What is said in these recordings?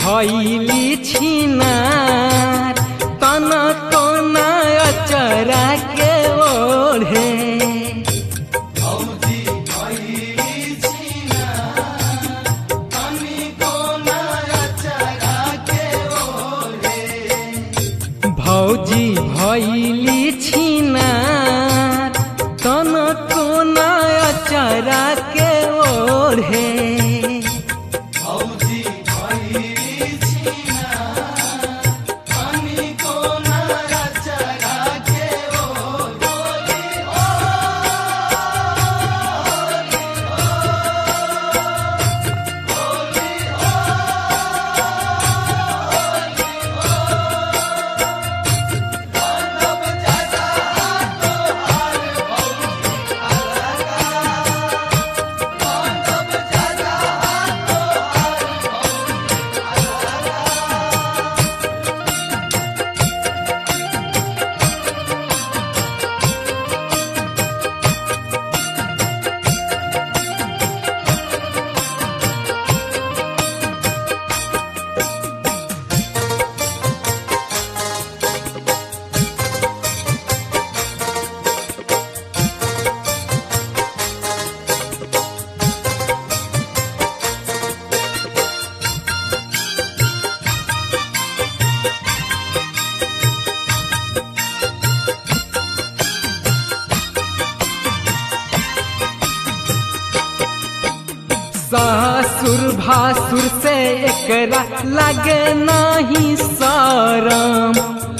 भैली छिनार तन कोना अचरा के ओढ़े भौजी भैली छिनार तन कोना अचरा के ओढ़े ससुर भासुर से एकरा लगे नहीं शरम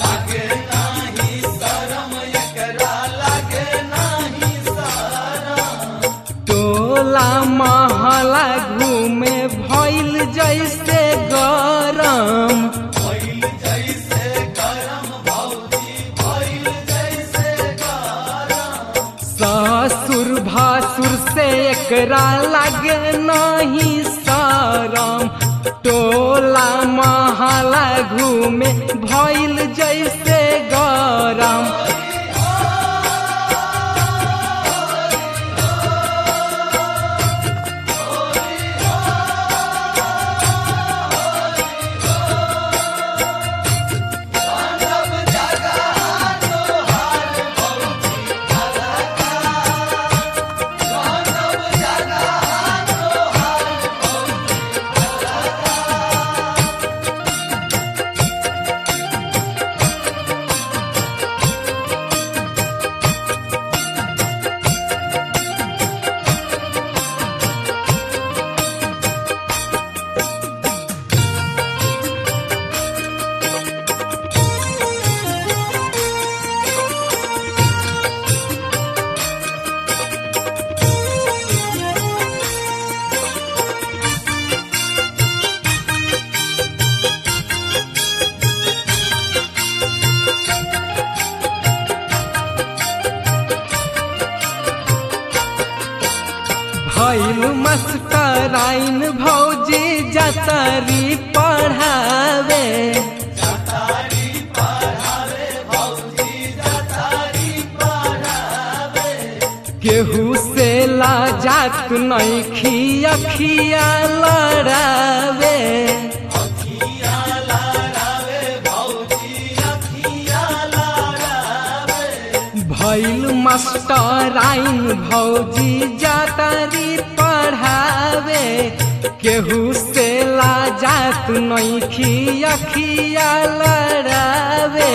टोला महला घूमे भइल जैसे गरम ससुर भासुर से एकरा लगे नहीं शरम टोला महला घूमे भइल जैसे गरम भैल मस्कराइन भौजी जतरी पढ़ावे केहू से लाजात नहीं खिया खिया लड़ावे भैल मास्टराइन भौजी जातारी पढ़ावे केहू से लाजात नहीं खिया खिया लड़ावे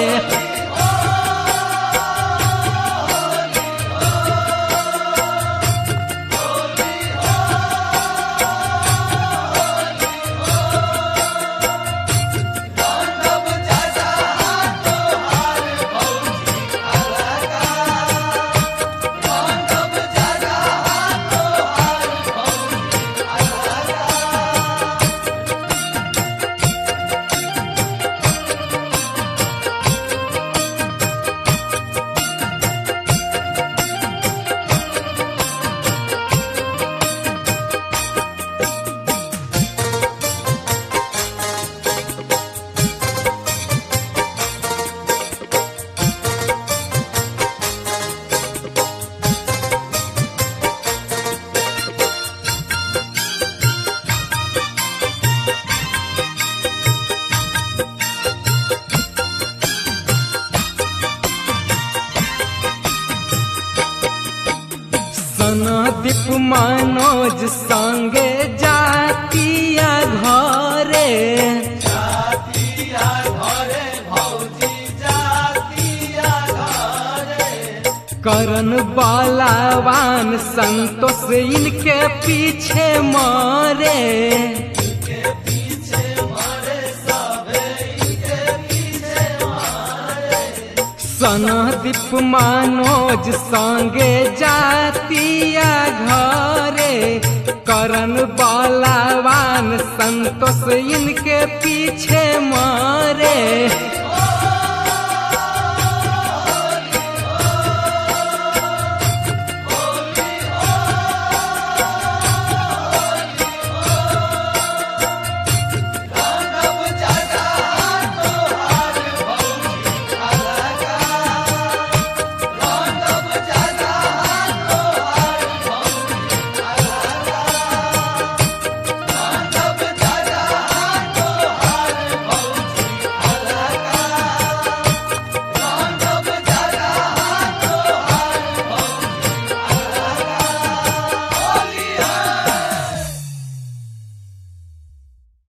दीप मनोज संगे जातिया घरे करन बलवान संतोष इनके पीछे मरे सनदीप मनोज संगे जातिया घरे करन बलवान संतोष इनके पीछे मरे